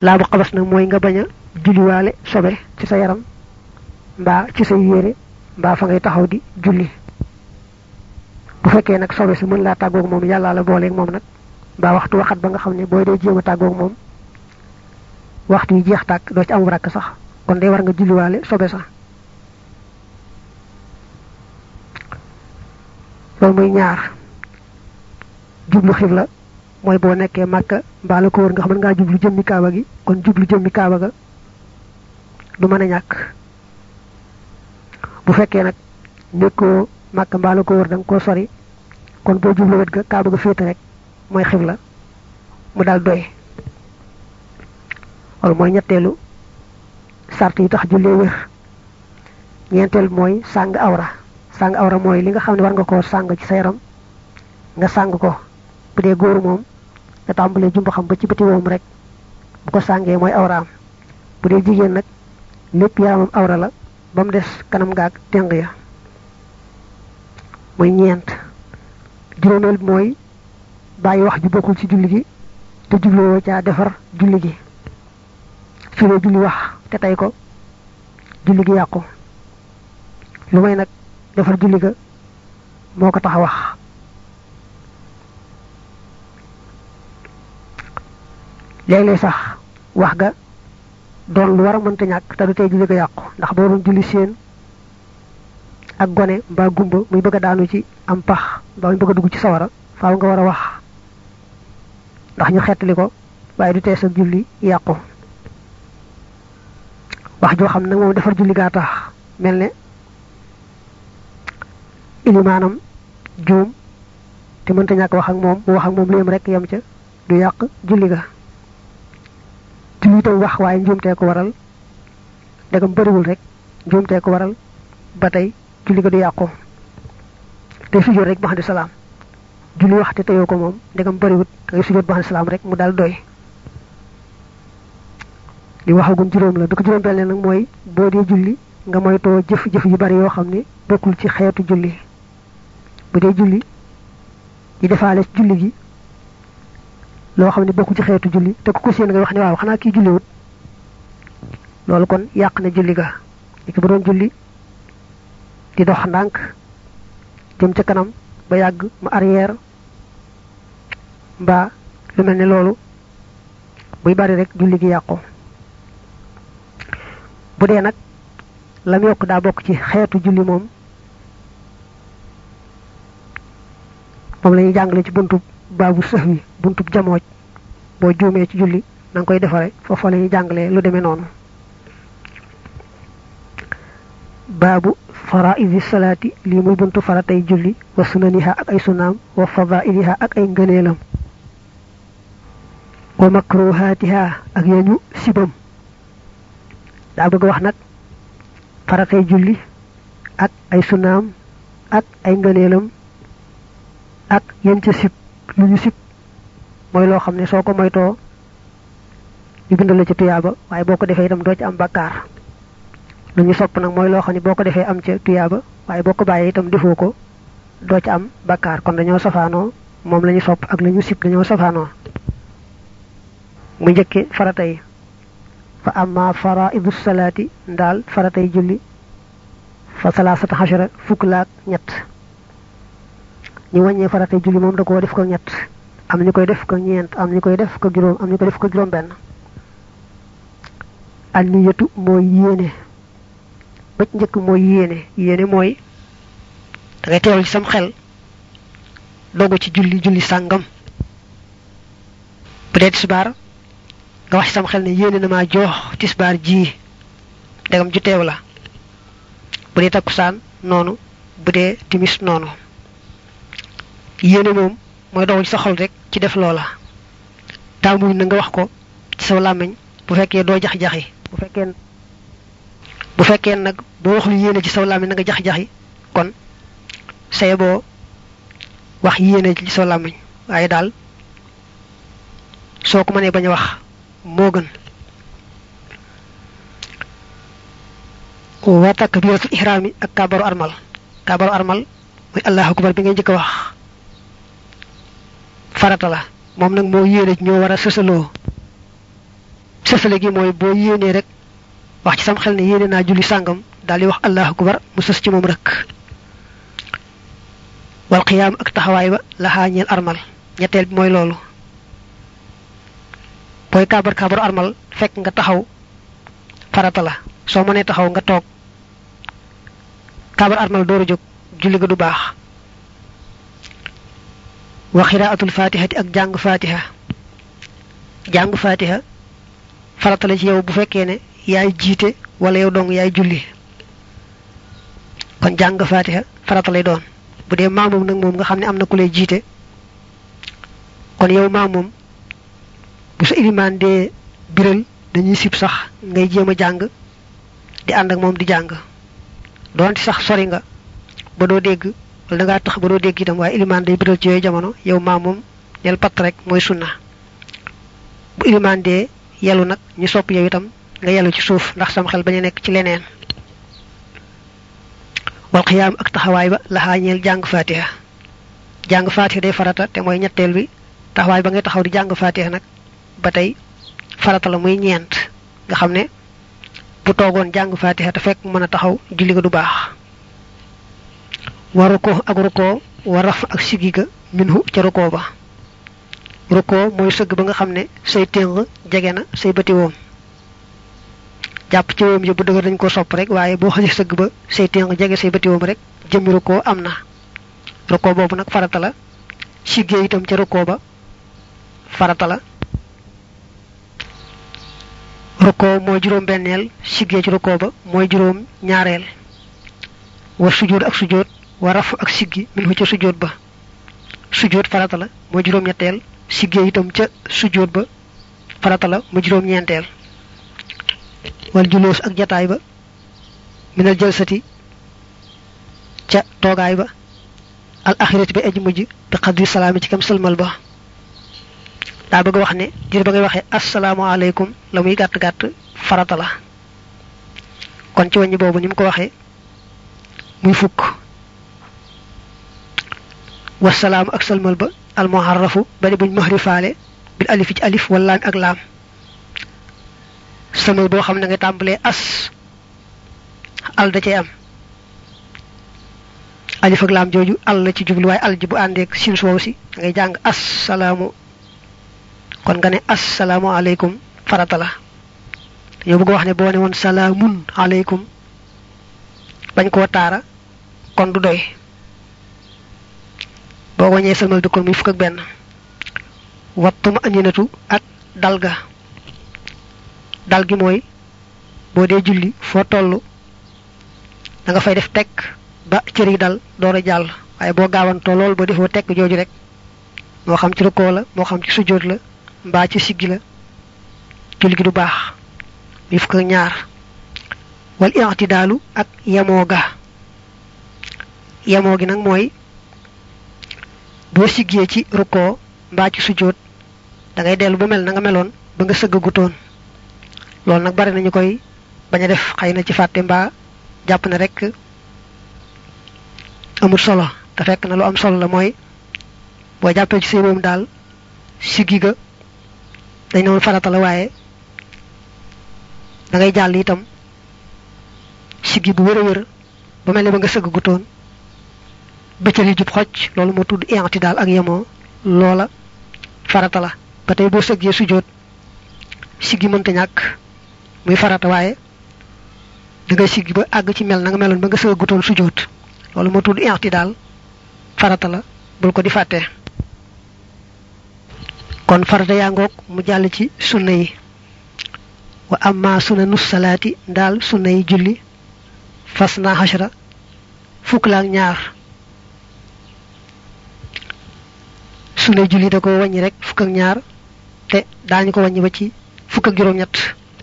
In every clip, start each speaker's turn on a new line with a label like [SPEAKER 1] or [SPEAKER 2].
[SPEAKER 1] laabu xabas nag mooy nga bañ a julliwaale sobe ci sa yaram mbaa ci say yére mbaa fa ngay taxaw di julli bu fekkee nag sobe si mën laa tàggoog moom yàllaa la booleeg moom nag mbaa waxtu waxat ba nga xam ne booy dee jéem a tàggoog moom waxtu yi jeex tàkk doo ci am rakk sax kon day war nga julliwaale sobe sax loolu muy ñaar jublu xibla mooy boo nekkee màkka mbaa la ko wër nga xam ne ngaa jublu jëmmi kaaba gi kon jublu jëmmi kaaba ga du mën a ñàkk bu fekkee nag nekkoo màkka mbaa la ko wër da nga koo sori kon boo jublu wet ga kaaba ga féete rek mooy xibla mu daal doy loolu mooy ñetteelu sart yi tax jullee wér ñeenteel mooy sàng awra sàng awra mooy li nga xam ne war nga koo sàng ci sa yaram nga sàng ko bu dee góor moom nga tàmbalee jumba xam ba ci bëti woom rek bu ko sàngee mooy awraam bu dee jigéen nag lépp yaramam awra la ba mu des kanam gaag teng ya muy ñeent juróomeel bi mooy bàyyi wax ju bokkul ci julli gi te jubloo caa defar julli gi su dee julli wax te tey ko julli gi yàqu lu may nag defar julli ga moo ko tax a wax léeg-léeg sax wax ga doon lu war a mënta ñàkk te du tey julli ga yàqu ndax boo doon julli seen ak gone mbaa gumba muy bëgg a daanu ci am pax mbaa muy bëgg a dugg ci sawara faaw nga war a wax ndax ñu xettali ko waaye du tee sa julli yàqu wax joo xam nag moom defar julli gaa tax mel ne ilimaanam juum te mënta ñàkk wax ak moom mu wax ak moom lu yem rek yem ca du yàq julli ga julli itam wax waaye njuumtee ko waral ndegam bëriwul rek njuumtee ko waral ba tey julli ga du yàqu te sujjóot rek ba xam ne salaam julli wax te teyoo ko moom ndegam bëriwut da ngay sujjóot ba xam ne salaam rek mu daal doy li waxagum juróom la du ko juróom benn nag mooy boo dee julli nga moytoo jëf-jëf yu bari yoo xam ne bokkul ci xeetu julli bu dee julli di defaale ci julli gi loo xam ne bokkul ci xeetu julli te ku ko seen nga wax ne waaw xanaa kii julliwut loolu kon yàq na julli ga li ko bu doon julli di dox ndànk jëm ca kanam ba yàgg mu arrière mbaa lu mel ne loolu buy bari rek julli gi yàqu bu dee nag lam yokk daa bokk ci xeetu julli moom moom la ñuy jàngale ci buntub baabu sëx wi buntub jamooj boo juumee ci julli na nga koy defare foofa la ñuy jàngalee lu demee noonu baabu faraidi salaati lii muy buntu faratay julli wa sunaniha ak ay sunaam wa fadailiha ak ay ngëneelam wa makruhaatiha ak yañu sibam daa bëgg wax nag faratay julli ak ay sunaam ak ay ngëneelam ak yéen ca sib lu ñu sib mooy loo xam ne soo ko moytoo ñu bindal la ci tuyaaba waaye boo ko defee itam doo ci am bakkaar lu ñu sopp nag mooy loo xam ne boo ko defee am ca tuyaaba waaye boo ko bàyyee itam defoo ko doo ci am bakkaar kon dañoo safaanoo moom la ñu sopp ak la ñu sib dañoo safaanoo mu njëkke farata yi fa amma faraidu salaati ndaal faratay julli fa salaasata xashara fukk laak ñett ñu wàññee faratay julli moom da koo def ko ñett am ñu koy def ko ñeent am ñu koy def ko juróom am ñu koy def ko juróom benn an niyatu mooy yéene ba ci njëkk mooy yéene yéene mooy da ngay teewal ci sam xel dogu ci julli julli sàngam bu dee tisbaar nga wax ci sam xel ne yéene na maa jox tisbaar ji ndegam ju teew la bu dee takkusaan noonu bu dee timis noonu yéene moom mooy dogu ci sa xol rek ci def loola taamuñ na nga wax ko ci sa làmmiñ bu fekkee doo jax-jaxi bu fekkee bu fekkee nag boo waxul yéene ci saw làmmiñ na nga jax-jaxi kon saye boo wax yéene ci saw làmmiñ waaye daal soo ko mënee bañ a wax moo gën wa takbiratul ihraami ak kaabaru armal kaabaru armal muy allahu akbar bi ngay njëkk a wax farata la moom nag moo yéene ñoo war a sësaloo sësale gi mooy boo yéenee rek wax ci sam xel ne yéene naa julli sàngam daal di wax allahu akbar mu sës ci moom rek wal qiyaam ak taxawaay ba laxaa ñeel armal ñetteel bi mooy loolu booy kaabar kaabaru armal fekk nga taxaw farata la soo mënee taxaw nga toog kaabar armal door a jóg julli ga du baax wa xiraatul fatihati ak jàng fatiha jàng fatiha farata la ci yow bu fekkee ne yaay jiite wala yow dong yaay julli kon jàng fatiha farata lay doon bu dee maamum nag moom nga xam ne am na ku lay jiite kon yow maamum bu sa ilimaan dee biral dañuy sib sax ngay jéem a jàng di ànd ak moom di jàng doonte sax sori nga ba doo dégg wala da ngaa tax ba doo dégg itam waaye ilimaan day biral ci yooyu jamono yow maamum del patt rek mooy sunna bu ilimaan dee yelu nag ñu sopp yow itam nga yelu ci suuf ndax sam xel bañ a nekk ci leneen wal xiyaam ak taxawaay ba laxaa ñeel jàng fatiha jàng fatiha day farata te mooy ñetteel bi taxawaay ba ngay taxaw di jàng fatiha nag ba tey farata la muy ñeent nga xam ne bu toogoon jàng fatiha te fekk mën a taxaw julli ga du baax wa ruko ak ruko wa raf ak sigi ga minhu ca ruko ba ruko mooy sëgg ba nga xam ne say téng jege na say bëti woom jàpp ci woom yi bu dëgër dañ ko sopp rek waaye boo xasee sëgg ba say téng jege say bëti woom rek jëmmi ruko am na ruko boobu nag farata la siggee itam ca ruko ba farata la ruko mooy juróom benneel siggee ci ruko ba mooy juróom ñaareel wa sujjóot ak sujjóot wa raf ak siggi min hu ca sujjóot ba sujjóot farata la mooy juróom ñetteel siggee itam ca sujjóot ba farata la mu juróom ñeenteel wal juloos ak jataay ba minal jalsati ca toogaay ba al axirati ba ej mujj bi xadri salaami ci kam sëlmal ba daa bëgg wax ne diir ba ngay waxee asalaamaaleykum la muy gàtt gàtt farata la kon ci wàññi boobu ni mu ko waxee muy fukk wasalaamu ak sëlmal ba almuharrafu bari buñ mahrifaale bil alif ci alif wala ak laam sëlmal boo xam ne nga tàmbalee as al da cay am alif ak laam jooju al la ci jublu waaye al ji bu àndeek sin soow si ngay jàng assalaamu kon nga ne assalaamu aleykum farata la yow bëgg wax ne boo ne woon salaamun aleykum bañ koo taara kon du doy boo wañee sëlmal bi kon muy fukk ak benn wattuma aninatu ak dal ga dal gi mooy boo dee julli foo toll da nga fay def tekk ba cër yi dal door a jàll waaye boo gaawantoo lool boo defoo tekk jooju rek moo xam ci rukkoo la moo xam ci sujjóot la mbaa ci siggi la julli gi du baax muy fukk ak ñaar wal i'tidaalu ak yemoo ga yemoo gi nag mooy boo siggee ci rukkoo mbaa ci sujjóot da ngay dellu ba mel na nga meloon ba nga sëgg gutoon loolu nag bari nañu koy bañ a def xëy na ci fàtte mbaa jàpp ne rek amul solo te fekk na lu am solo la mooy boo jàppee ci say moom daal siggi ga dañ ne woon farata la waaye da ngay jàll itam siggi bu wër a wër ba mel ne ba nga sëgg gutoon bëccëg yi jub xocc loolu moo tudd inti daal ak yemoo loola farata la ba tey boo sëggee sujjóot siggi mënta ñàkk muy farata waaye da ngay siggi ba àgg ci mel na nga meloon ba nga sëgg gutoon sujjóot loolu moo tudd inti daal farata la bul ko di fàtte kon farata yaa ngoog mu jàll ci sunna yi wa amma sunna nus salaati daal sunna yi julli fas naa xasara fukk la ak ñaar sunna julli da ko wàññi rek fukk ak ñaar te daañu ko wàññi ba ci fukk ak juróom-ñett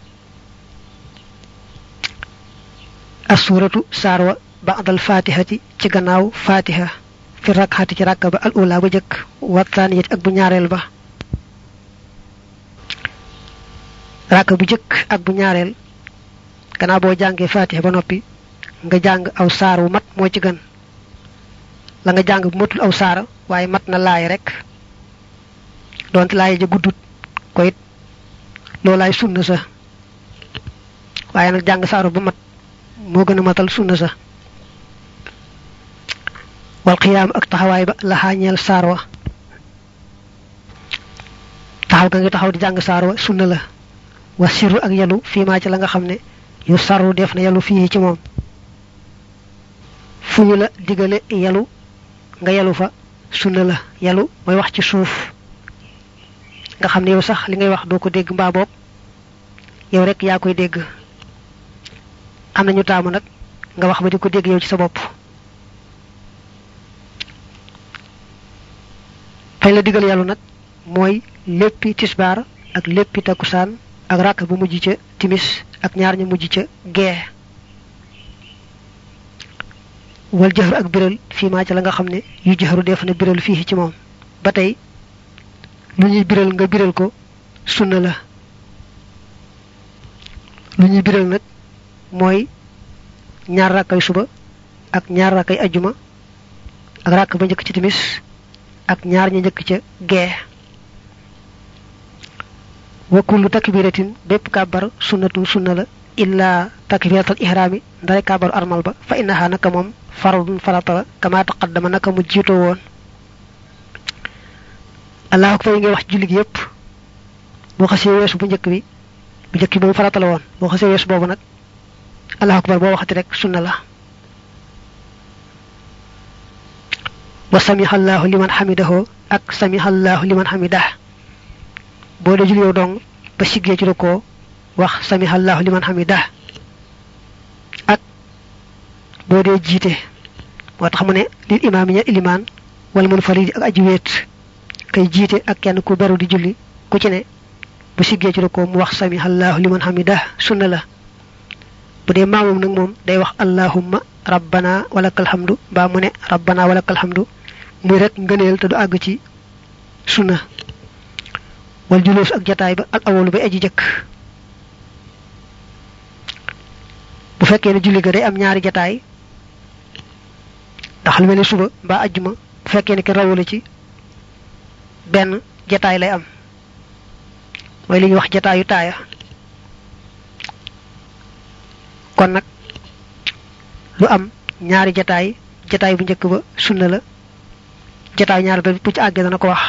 [SPEAKER 1] assuratu saarwa ba'dal fatihati ci gannaaw fatiha fi rakxati ci rakka ba al ula ba jëkk wa thaniyati ak bu ñaareel ba rakka bu jëkk ak bu ñaareel gannaaw boo jàngee fatiha ba noppi nga jàng aw saar wu mat moo ci gën la nga jàng bu matul aw saara waaye mat na laay rek donte laay ja guddut ko it loolaay sunna sa waaye nag jàng saaru ba mat moo gën a matal sunna sa wal xiyaam ak taxawaay ba la xaañeel saar wa taxaw ga nga taxaw di jàng saar wa sunna la wa sirru ak yalu fii maa ci la nga xam ne yu sarru def na yalu fii ci moom fu ñu la digale yalu nga yalu fa sunna la yalu mooy wax ci suuf nga xam ne yow sax li ngay wax doo ko dégg mbaa boog yow rek yaa koy dégg am nañu taamu nag nga wax ba di ko dégg yow ci sa bopp fañ la digal yàllu nag mooy léppi tisbaar ak léppi takkusaan ak ràkk bu mujj ca timis ak ñaar ñu mujj ca gee wal jëxru ak biral fii maa ca la nga xam ne yu jëxru def na biral fii ci moom ba tey lu ñuy biral nga biral ko sunna la lu ñuy biral nag mooy ñaar rakkay suba ak ñaar rakkay ajjuma ak rakk ba njëkk ci timis ak ñaar ña njëkk ca gee wa kullu takbiratin bépp kàbbar sunnatu sunna la illa takbiratal ihraami ndare kàbbaru armal ba fa innaha naka moom faradun farata la kama taqaddama naka mu jiitoo woon allahu akbar yi ngay wax julli gi yépp boo xasee weesu bu njëkk bi bu njëkk bi moom farata la woon boo xasee weesu boobu nag allahu akbar boo waxati rek sunna la wa samiha allahu liman hamidahu ak samiha allahu liman hamidah boo dee julli yow dong ba siggee ci ko wax samiha allahu liman hamidah ak boo dee jiite moo tax mu ne lil imaam ña ilimaan wala munfaridi ak aji wéet kay jiite ak kenn ku beru di julli ku ci ne bu siggee ci ko mu wax samiha allahu liman hamidah sunna la bu dee maamum nag moom day wax allahumma rabbana walakal hamdu mbaa mu ne rabbana walakal hamdu muy rek ngëneel te du àgg ci sunna wal julóos ak jataay ba al awalu bay aji jëkk bu fekkee ne julli ga day am ñaari jataay ndax lu mel ne suba mbaa ajjuma bu fekkee ne ki rawale ci benn jataay lay am mooy li ñuy wax jataayu taaya kon nag lu am ñaari jataay jataay bu njëkk ba sunna la jataay ñaar ba bu ci àggee dana ko wax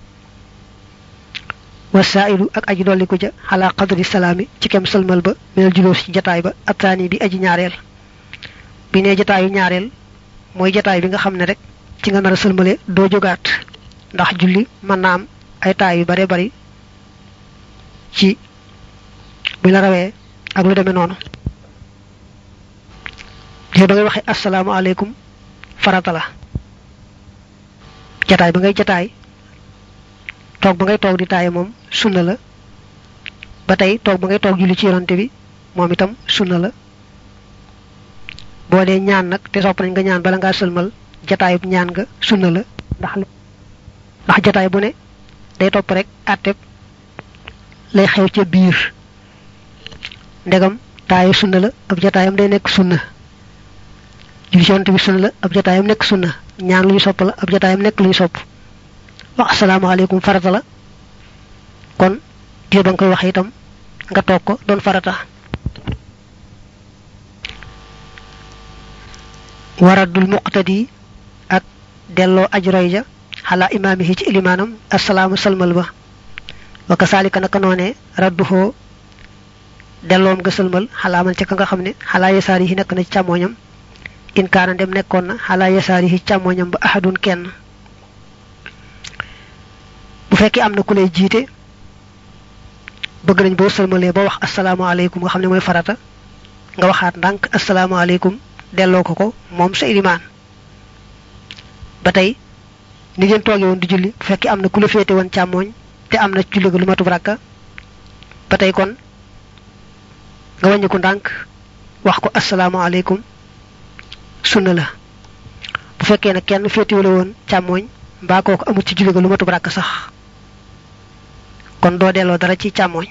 [SPEAKER 1] wasailu ak aji dolli ko ja xalaa qadri salaami ci kem sëlmal ba minal julóos ci jataay ba attaani bi aji ñaareel bi ne jataayu ñaareel mooy jataay bi nga xam ne rek ci nga nar a sëlmale doo jógaat ndax julli mën naa am ay taay yu bare bari ci bu la rawee ak lu demee noonu yow da ngay waxee asalaamaaleykum farata la jataay ba ngay jataay toog ba ngay toog di taaye moom sunna la ba tey toog ba ngay toog julli ci yonante bi moom itam sunna la boo dee ñaan nag te sopp nañ nga ñaan bala ngaa sëlmal jataayub ñaan nga sunna la ndax ndax jataay bu ne day topp rek àtteb lay xew ca biir ndegam taaye sunna la ab jataayam day nekk sunna julli ci yonante bi sunna la ab jataayam nekk sunna ñaan lu ñu sopp la ab jataayam nekk lu ñu sopp wax asalaamaaleykum farata la kon diir ba nga koy wax itam nga toog ko doon farata waradul muqtadi ak delloo aj roy ja xalaa imaamihi ci ilimaanam asalaamu salmal ba wa kasaalika naka noonee radduhoo delloom nga sëlmal xalaa man ca ka nga xam ne xalaa yasaar yi nekk na ci càmmooñam in kaana dem nekkoon na xalaa yasaar yi càmmooñam ba ahadun kenn bu fekkee am na ku lay jiite bëgg nañ boo sëlmalee ba wax asalaamaaleykum nga xam ne mooy farata nga waxaat ndànk asalaamaaleykum delloo ko ko moom sa ilimaan ba tey ni ngeen toogee woon di julli bu fekkee am na ku la féete woon càmmooñ te am na julli ga lu matub rakka ba tey kon nga wàññi ko ndànk wax ko asalaamaaleykum sunna la bu fekkee ne kenn féetewula woon càmmooñ mbaa kooku amul ci julli ga lu matub rakk sax kon doo delloo dara ci càmmooñ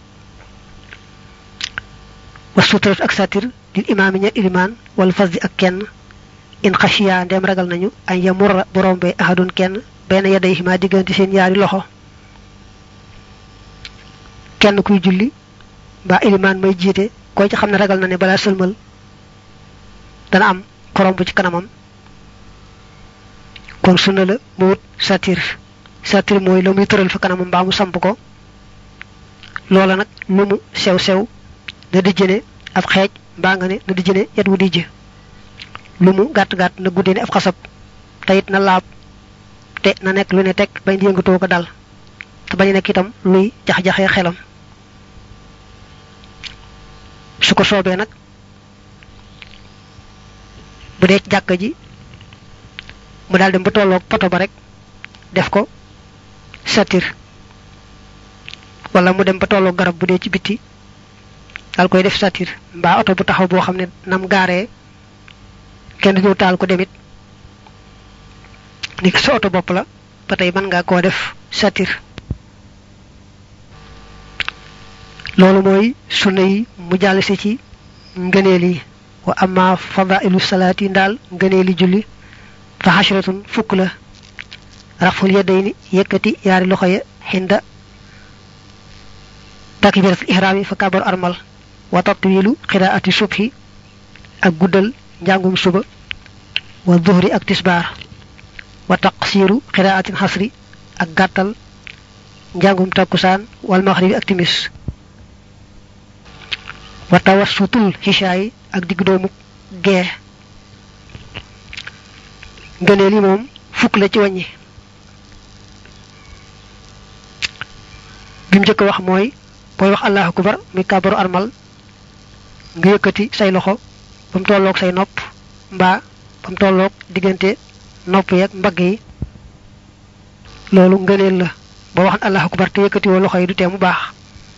[SPEAKER 1] wa suturat ak satir lil imaami ña ilimaan wala fasdi ak kenn in xashiya ndem ragal nañu añ ya murra bu rombee ahadun kenn benn yaday ma diggante seen yaari loxo kenn kuy julli mbaa ilimaan may jiite koo ci xam ne ragal na ne balaa sëlmal dana am korom bu ci kanamam kon sunna la mu wut satir satir mooy la muy tëral fa kanamam mbaa mu samp ko loola nag lu mu sew sew na di jëne ab xeej mbaa nga ne na di jëne yet wu dijj lu mu gàtt gàtt na guddee ne ab xasab te it na laab te na nekk lu ne teg bañ di yëngatoo ko dal te bañ nekk itam luy jax-jaxee xelam su ko soobee nag bu dee ci jàkka ji mu daal dem ba tolloog poto ba rek def ko satir wala mu dem ba tolloog garab bu dee ci bitti daal koy def satir mbaa oto bu taxaw boo xam ne nam gaaree kenn du ñëw taal ko demit ni sa oto bopp la ba tey mën ngaa koo def satir loolu mooy sunna yi mu jàll si ci ngëneel yi wa amma fadailu salaati ndaal ngëneeli julli fa xashratun fukk la raful yadayni yëkkati yaari loxo ya xinda takbiratul ihraami fa kabaru armal wa tatwilu qiraati subhi ak guddal njàngum suba wa duhri ak tisbaar wa taqsiru qiraatin xasri ak gàttal njàngum takkusaan wal maxribi ak timis wa tawassutul xishaay ak digg doomu gee ngëneel yi moom fukk la ci wàññi bi mu njëkk wax mooy booy wax allahu akbar muy kàbbaru armal nga yëkkati say loxo ba mu tolloog say nopp mbaa ba mu tolloog diggante nopp yeeg mbagg yi loolu ngëneel la boo waxan allahu akbar te yëkkati woo loxo yi du tee mu baax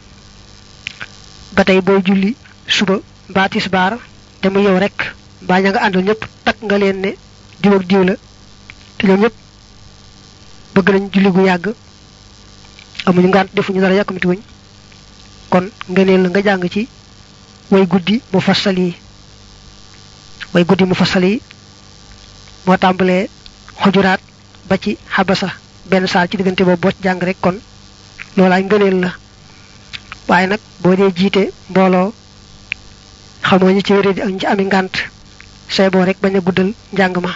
[SPEAKER 1] ba tey booy julli suba mbaa tisbaar te mu yow rek mbaa ña nga àndal ñëpp takk nga leen ne diw ak diw la te ñoom ñëpp bëgg nañ julli gu yàgg amuñu ngànt defuñu dara yàkkamti wuñ kon ngëneel la nga jàng ci way guddi mu fassal yi way guddi mu fassal yi moo tàmbalee xujuraat ba ci xabasa benn saal ci diggante boobu boo ci jàng rek kon loolaay ngëneel la waaye nag boo dee jiite mbooloo xamoo ñi ci wéré di ak ñi ci ami ngànt say boo rek bañ a guddal njàng ma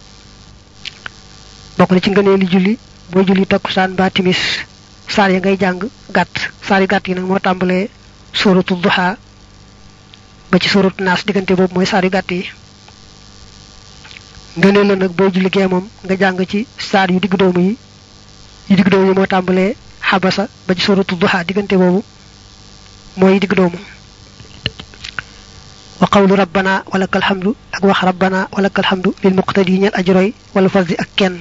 [SPEAKER 1] bokk na ci ngëneeli julli boo julli takkusaan mbaa timis saar ya ngay jàng gàtt saar yu gàtt yi nag moo tàmbalee sóoratu duha ba ci sóoratu naas diggante boobu mooy saar yu gàtt yi ngëneel la nag boo julli gee moom nga jàng ci saar yu digg doomu yi yu digg doomu yi moo tàmbalee xabasa ba ci sóoratu duha diggante boobu mooy digg doomu wa qawlu rabbana walakal hamdu ak wax rabbana walakal hamdu lil muqtadi ñeel ajroy wala fasdi ak kenn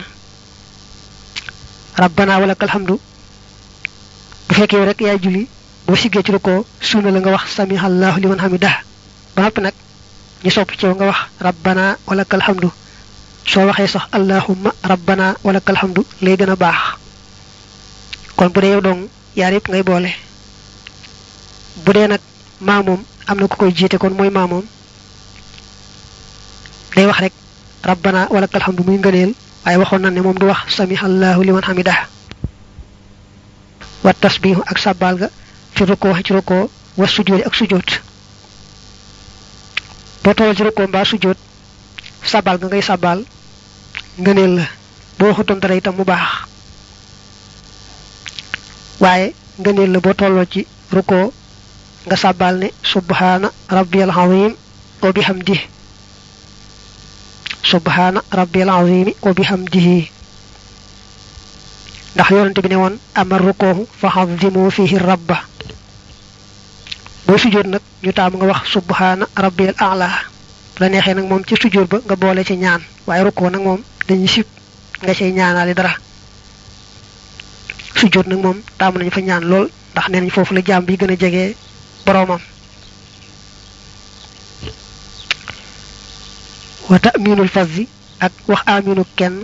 [SPEAKER 1] rabbana walakal hamdu bu fekkee rek yaay julli boo siggee ci rukkoo sunna la nga wax samihallahu liman hamidah ba noppi nag ñu sopp ci nga wax rabbana walakal hamdu soo waxee sax allahumma rabbana walakal hamdu lay gën a baax kon bu dee yow dong yaar yëpp ngay boole bu dee nag maamoom am na ku koy jiite kon mooy maamoom day wax rek rabbana walakal hamdu muy ngëneel waaye waxoon na ne moom du wax samihallahu liman hamidah wa tasbihu ak sàbbaal ga fi rukkoo ci rukkoo wa sujjóot ak sujjóot boo tollal ci rukkoo mbaa sujjóot sàbbaal ga ngay sàbbaal ngëneel la boo waxutoon dara itam mu baax waaye ngëneel la boo tolloo ci rukkoo nga sàbbaal ne subhaana rabbiyal azim wa bihamdihi subhaana rabbiyal azimi wa bihamdihi ndax yonente bi ne woon amar rukkoohu fa xazimu fihi rabba boo sujjóot nag ñu taamu nga wax subhaana rabbiyal a'la la neexee nag moom ci sujjóot ba nga boole ci ñaan waaye rukkoo nag moom dañuy sib nga cay ñaanaale dara sujjóot nag moom taamu nañu fa ñaan lool ndax nee nañ foofu la jaam bi gën a jege boroomam wa ta'minul fazzi ak wax aminu kenn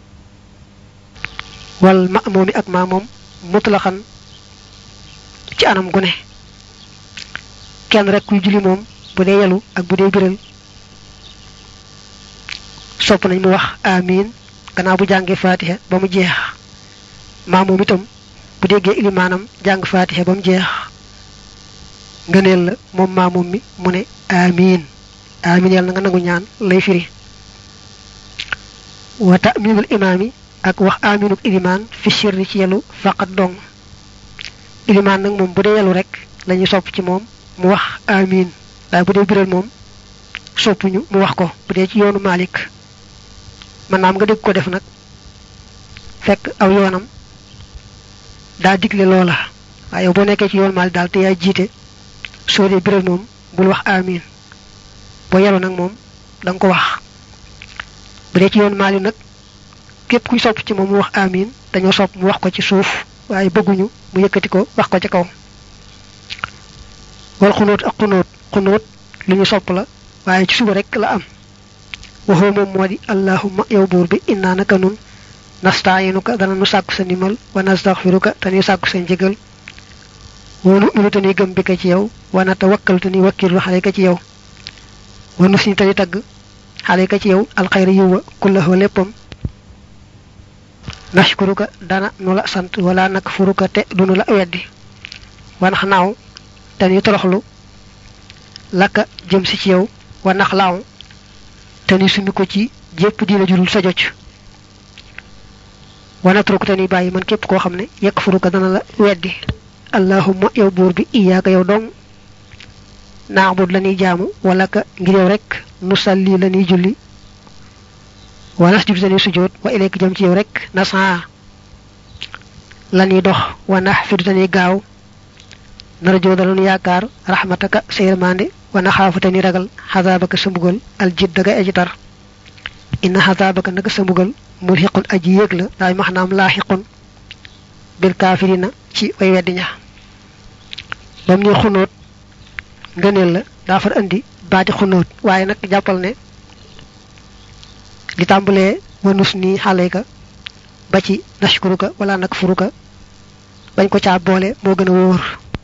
[SPEAKER 1] wal ma'mumi ak maamoom mutlaxan ci anam gu ne kenn rek kuy julli moom bu dee yelu ak bu dee biral sopp nañ mu wax amin gannaaw bu jàngee fatiha ba mu jeex maamoom itam bu déggee ilimaanam jàng fatiha ba mu jeex ngëneel la moom maamum mi mu ne amiin amiin yàlla na nga nangu ñaan lay firi wa ta'minul imaam yi ak wax aminuk ilimaan fi sirri ci yelu faqat dong ilimaan nag moom bu dee yelu rek lañuy sopp ci moom mu wax amin waaye bu dee biral moom soppuñu mu wax ko bu dee ci yoonu Malik man naam nga dégg ko def nag fekk aw yoonam daa digle loola waaye yow boo nekkee ci yoonu Malik daal te yaay jiite soo dee biral moom bul wax amin boo yelu nag moom da nga ko wax bu dee ci yoonu Malik nag képp kuy sopp ci moom mu wax amin dañoo sopp mu wax ko ci suuf waaye bëgguñu mu yëkkati ko wax ko ci kaw wal xunóot ak xunóot xunóot lu ñu sopp la waaye ci suba rek la am waxoo moom moo di allahumma yow buur bi innaa naka nun nastaayinuka dana nu sàkku sa ndimbal wa nastaxfiruka te nuy sàkku sa njëgal wa nu'minu te nuy gëm bi ka ci yow wa natawakkalu te nuy wakkilu xale ka ci yow wa nus ni te nuy tagg xale ka ci yow alxayra yiwa kullahu léppam nashkuruka dana nu la sant wala nakfuruka te dunu la weddi wanax naaw te nuy toroxlu lakka jëm si ci yow wa nax laaw te nuy sumi ko ci jépp diina jurul sa jocc wanatruku te nuy bàyyi man képp koo xam ne yekk furuka dana la weddi allahumma yow buur bi iyaaka yow dong naabud la ñuy jaamu wala ka ngir yow rek nu salli la ñuy julli wa nasjudu te nuy sujjóot wa ilayka jëm ci yow rek nasaa la ñuy dox wa naxfidu te nuy gaaw narjoo danoonu yaakaar raxmataka sa yërmande wa naxaafu te ni ragal xasaabaka sa mbugal al jidda ga aji tar inna xasaabaka naka sa mbugal mulxiqun aji yéeg la daay maxnaam laaxiqun bil kaafirina ci way weddi ña bam ñu xunóot ngëneel la daa far andi baati xunóot waaye nag jàppal ne li tàmbalee wanus nii xaleyka ba ci nashkuruka wala nakfuruka bañ ko caa boole moo gën a wóor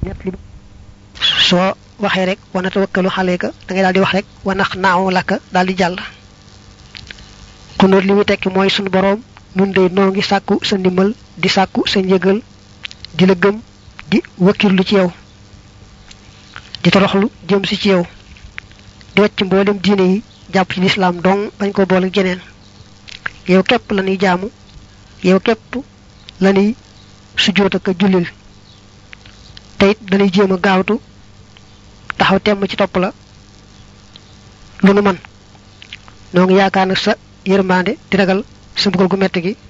[SPEAKER 1] soo waxee rek wana tawakkalu xaleyka da ngay daal di wax rek wanax naaw lakka daal di jàll xunóot li muy tekki mooy sunu boroom nun dey noo ngi sàkku sa ndimbal di sàkku sa njëgal di la gëm di wakkirlu ci yow di toroxlu jëm si ci yow di wacc mboolem diine yi jàpp ci lislaam dong bañ ko boole geneen yow képp la ñuy jaamu yow képp la ñuy sujjóot ak jullil te it dañuy jéem a gaawtu taxaw temm ci topp la lu nu man noo ngi yaakaar nag sa yërmande di ragal sa mbugal gu metti gi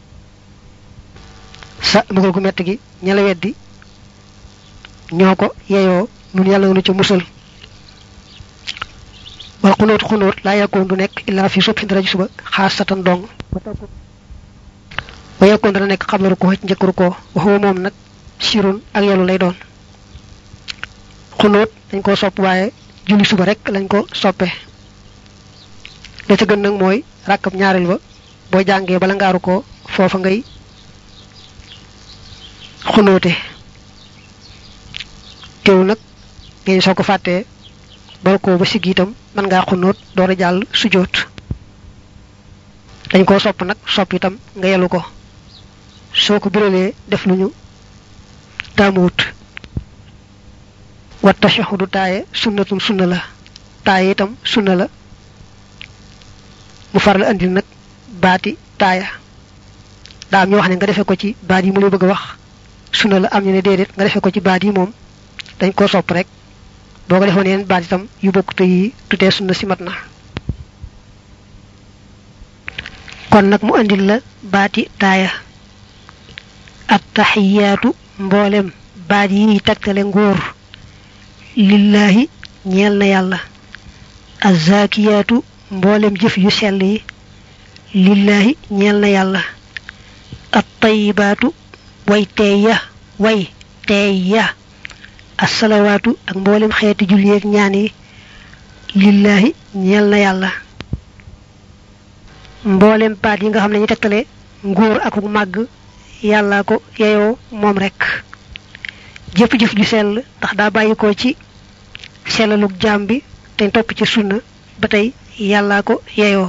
[SPEAKER 1] sa mbugal gu metti gi ña la weddi ñoo ko yeyoo nun yàlla nu ca musal wal xunóot xunóot laa yàkkoon du nekk illaa fi subhi dara ji suba xaas satan dong wa yàkkoon dana nekk xam la ru ko ci njëkk ru ko waxuma moom nag sirun ak yelu lay doon xunóot dañ ko sopp waaye julli suba rek lañ ko soppe la ca gën nag mooy ràkkab ñaareel ba boo jàngee bala ngaaru ko foofa ngay xunóote teew nag ngeen soo ko fàttee bal ko ba sigg itam mën ngaa xunóot door a jàll sujjóot dañ koo sopp nag sopp itam nga yelu ko soo ko biralee def lu ñu taamuwut wa tashahudu taaye sunnatun sunna la taaye itam sunna la mu faral andil nag baati taaya daa am ñu wax ne nga defee ko ci baat yi mu lay bëgg a wax sunna la am ñu ne déedéet nga defee ko ci baat yi moom dañ koo sopp rek boo ko defoon yeneen baat itam yu bokk te yi tutee sunna si mat na kon nag mu andil la baati taaya attaxiyaatu mboolem baat yi tagtale nguur lillahi ñeel na yàlla azzakiyaatu mboolem jëf yu sell yi lillahi ñeel na yàlla attayibaatu way teey ya way teey ya assalawaatu ak mboolem xeeti julli ak ñaan yi lillahi ñeel na yàlla mboolem baat yi nga xam ne ñu tegtale nguur ak màgg yàllaa ko yeyoo moom rek jëf-jëf ju sell ndax daa bàyyi ko ci sellalug jaam bi te topp ci sunna ba tey yàllaa ko yeyoo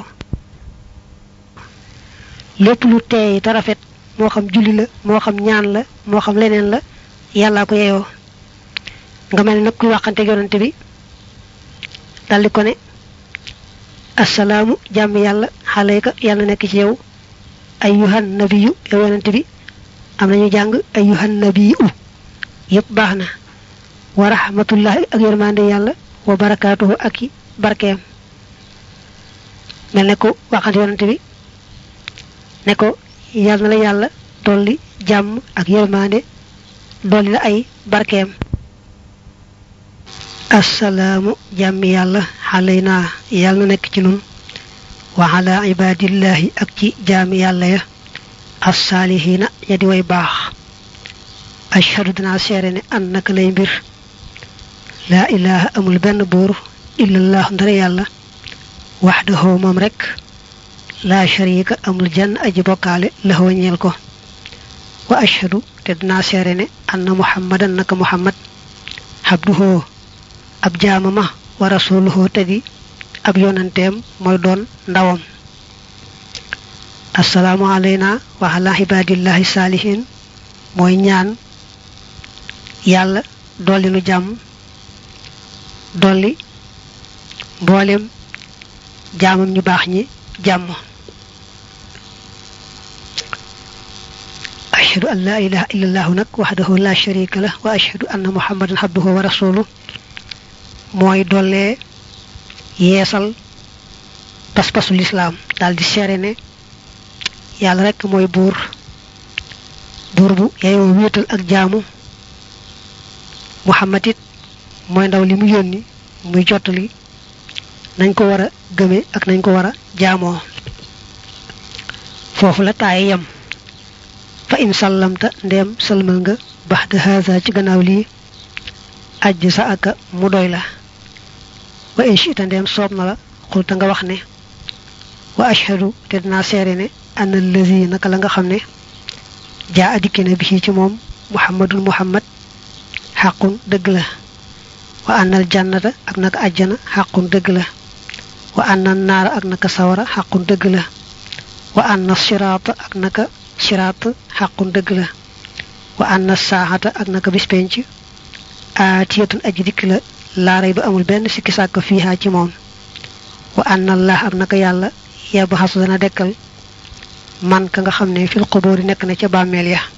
[SPEAKER 1] lépp lu teey te rafet moo xam julli la moo xam ñaan la moo xam leneen la yàllaa ko yeyoo nga mel nag kuy waxante yonante bi daldi ko ne assalaamu jàmm yàlla xaleyka yàlla nekk ci yow ayyuhan nabiyu yow yonante bi am nañu jàng ayyuhan nabiyu yépp baax na wa rahmatullahi ak yërmande yàlla wa barakaatuhu ak i barkeem mel ne ko waxante yonante bi ne ko yàlla na la yàlla dolli jàmm ak yërmande dolli la ay barkeem assalaamu jàmmi yàlla xaleyna yàlla na nekk ci nun wa ala ibadillahi ak ci jaami yàlla ya assaalihiina ya di way baax ashhadu dinaa seere ne an naka lay mbir laa ilaha amul benn buur illallah ndara yàlla waxdahu moom rek laa sharika amul jenn aji bokkaale laxoo ñeel ko wa ashhadu te dinaa seere ne anna muhammadan naka muhammad xabduhoo ab jaamama wa rasuluhoo te di ab yonanteem mooy doon ndawam assalaamu alayna wa ala ibadillahi saalihin mooy ñaan yàlla dolli nu jàmm dolli mboolem jaamam ñu baax ñi jàmm ashhadu an la ilaha illa allahu nag waxdahu la sharika lah wa ashhadu anna muhammadan abduhu wa rasuluh mooy dollee yeesal pas-pasu lislaam daal di seere ne yàlla rekk mooy buur buur bu yeyoo wéetal ak jaamu muhammad it mooy ndaw li mu yónni muy jottali nañ ko war a gëme ak nañ ko war a jaamoo foofu la taaye yam fa in sallamta ndeem sëlmal nga baxda haza ci gannaaw lii ajj sa aka mu doy la wa in shiita ndeem soob na la xulta nga wax ne wa ashhadu te dinaa seere ne an allazi naka la nga xam ne jaa adikki na bi ci moom muhammadul muhammad xaqun dëgg la wa annal jannata ak naka ajjana xaqun dëgg la wa annal naara ak naka sawara xaqun dëgg la wa anna siraata ak naka siraat xaqun dëgg la wa anna saaxata ak naka bis penc aatiyatun aji dikk la laaray ba amul benn sikki sàkk fiihaa ci moom wa anna allah ak naka yàlla yabaxasu dana dekkal man ka nga xam ne fil xubóori nekk na ca bàmmeel ya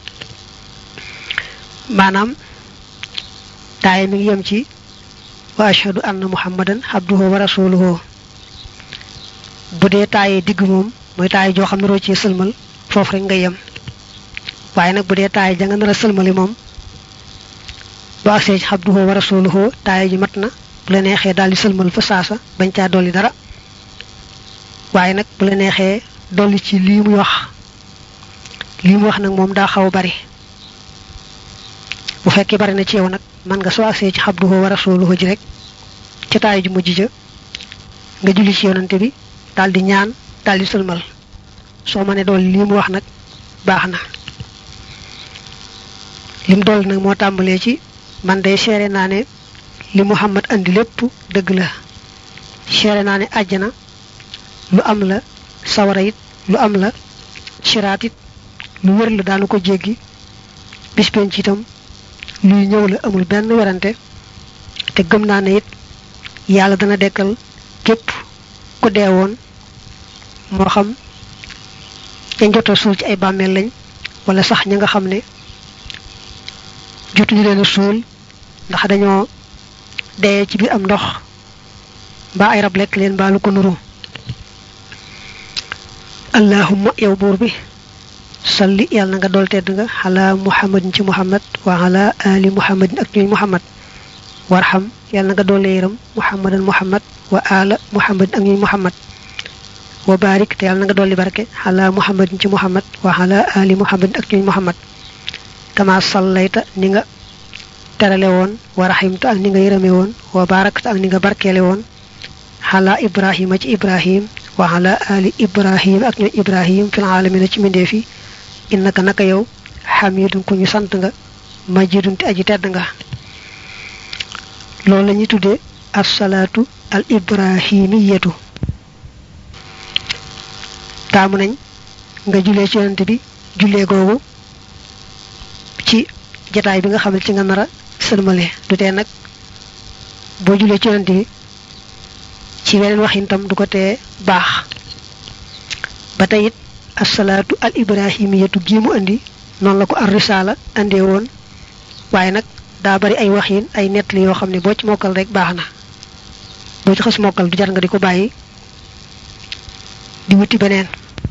[SPEAKER 1] maanaam taaye mi ngi yem ci wa ashhadu anna muhammadan abduhu wa rasuluhu bu dee taaye digg moom mooy taaye joo xam ne roo ci sëlmal foofu rek nga yem waaye nag bu dee taaye ja nga nar a sëlmali moom bu agsee ci abduhu wa rasuluhu taaye ji mat na bu la neexee daal di sëlmal fa saasa bañ caa dolli dara waaye nag bu la neexee dolli ci lii muy wax lii mu wax nag moom daa xaw a bari bu fekkee bari na ci yow nag man nga soo agsee ci abduhu wa rasuluhu ji rek ca taaye ju mujj ja nga julli ci yonante bi daal di ñaan daal di sëlmal soo ma ne dool lii mu wax nag baax na lim dool nag moo tàmbalee ci man day seere naa ne li muhammad andi lépp dëgg la seere naa ne àjjana lu am la sawara it lu am la siraat it lu wër la daanu ko jéggi bis penc itam luy ñëw la amul benn werante te gëm naa ne it yàlla dana dekkal képp ku deewoon moo xam dañ jota suul ci ay bàmmeel lañ wala sax ña nga xam ne jotuñu leen a suul ndax dañoo dee ci biir am ndox mbaa ay rab lekk leen mbaa lu ko nuru allahumma yow buur bi salli yàlla na nga dool tedd nga ala muhammadin ci muhammad wa ala ali muhammadin ak ñuy muhammad warxam yàlla na nga doole yëram muhammadan muhammad wa ala muhammadin ak ñuy muhammad wa barik te yàlla na nga dolli barke ala muhammadin ci muhammad wa ala ali muhammadin ak ñuy muhammad kama sallayta ni nga terale woon wa rahimta ak ni nga yërëme woon wa barakta ak ni nga barkeele woon ala ibrahima ci ibrahim wa ala ali ibrahim ak ñooy ibrahim fil alamina ci mbindeef yi innaka naka yow xamidun ku ñu sant nga majidun te aji tedd nga loolu la ñuy tuddee assalaatu al ibrahimiyatu taamu nañ nga jullee ci yonante bi jullee googu ci jataay bi nga xam ne ci nga nar a sëlmale du tee nag boo julee ci yonent bi ci weneen waxin tam du ko tee baax ba tey it asalaatu al ibrahimiyatu gi mu andi noonu la ko ar risaala andee woon waaye nag daa bari ay waxin ay nettali yoo xam ne boo ci mokkal rek baax na boo ci xas mokkal du jar nga di ko bàyyi di wuti beneen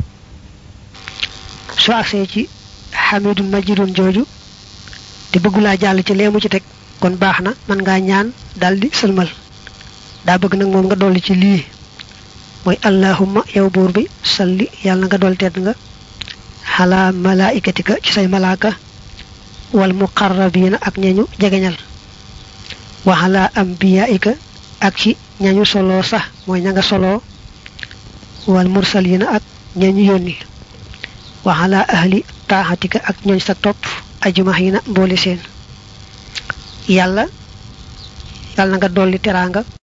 [SPEAKER 1] soo agsee ci xamidun majidun jooju te bëggulaa jàll ci leemu ci teg kon baax na mën ngaa ñaan daldi sëlmal daa bëgg nag moom nga dolli ci lii mooy allahumma yow buur bi salli yàlla na nga dool tedd nga xalaa malaikatika ci say malaaka wal muqarrabiina ak ñañu jegeñal wa xalaa ambiyaika ak ci ñañu solo sax mooy ña nga solo wal mursaliina ak ñañu yónni wa xalaa ahli taaxatika ak ñooñ sa topp ajmaxiina mboole seen yàlla yàlla na nga dolli teraanga